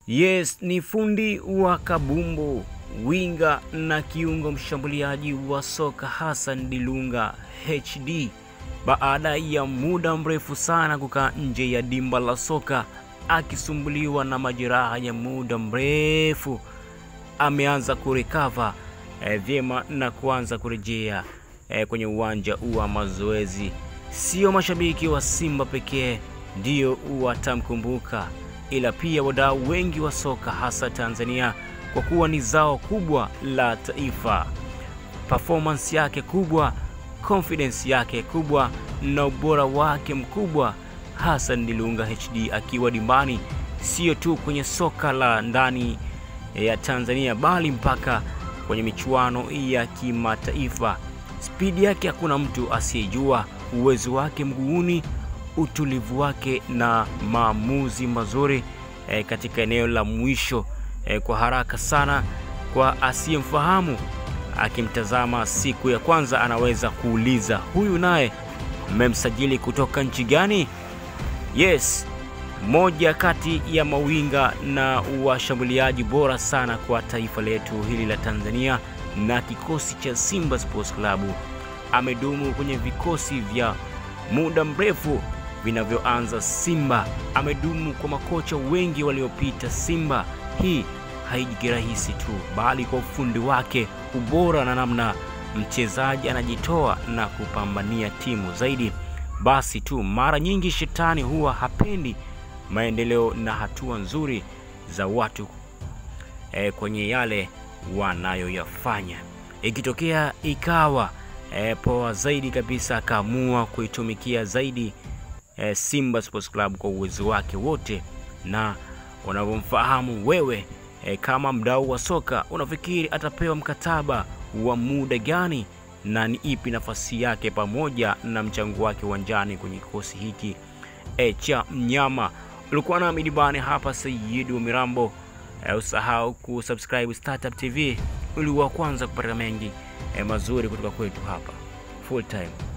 Yes, ni fundi wa kabumbu, winga na kiungo mshambuliaji wa soka Hassan Dilunga HD baada ya muda mrefu sana kukaa nje ya dimba la soka akisumbuliwa na majeraha ya muda mrefu, ameanza kurekava eh, vyema na kuanza kurejea eh, kwenye uwanja wa mazoezi. Sio mashabiki wa Simba pekee ndio watamkumbuka, ila pia wadau wengi wa soka hasa Tanzania, kwa kuwa ni zao kubwa la taifa. Performance yake kubwa, confidence yake kubwa na ubora wake mkubwa, Hassan Dilunga HD akiwa dimbani, sio tu kwenye soka la ndani ya Tanzania bali mpaka kwenye michuano ya kimataifa. Spidi yake hakuna mtu asiyejua, uwezo wake mguuni, utulivu wake na maamuzi mazuri e, katika eneo la mwisho e, kwa haraka sana. Kwa asiyemfahamu akimtazama siku ya kwanza, anaweza kuuliza huyu naye mmemsajili kutoka nchi gani? Yes, moja kati ya mawinga na washambuliaji bora sana kwa taifa letu hili la Tanzania na kikosi cha Simba Sports Club. Amedumu kwenye vikosi vya muda mrefu vinavyoanza Simba, amedumu kwa makocha wengi waliopita Simba. Hii haiji rahisi tu, bali kwa ufundi wake, ubora na namna mchezaji anajitoa na kupambania timu zaidi. Basi tu mara nyingi shetani huwa hapendi maendeleo na hatua nzuri za watu e, kwenye yale wanayoyafanya. Ikitokea ikawa e, poa zaidi kabisa, akaamua kuitumikia zaidi e, Simba Sports Club kwa uwezo wake wote na unavyomfahamu wewe e, kama mdau wa soka, unafikiri atapewa mkataba wa muda gani na ni ipi nafasi yake pamoja na mchango wake uwanjani kwenye kikosi hiki e, cha mnyama. Ulikuwa nami Dibani hapa Sayyid wa Mirambo. E, usahau kusubscribe Startup TV ili wa kwanza kupata mengi e, mazuri kutoka kwetu hapa full time.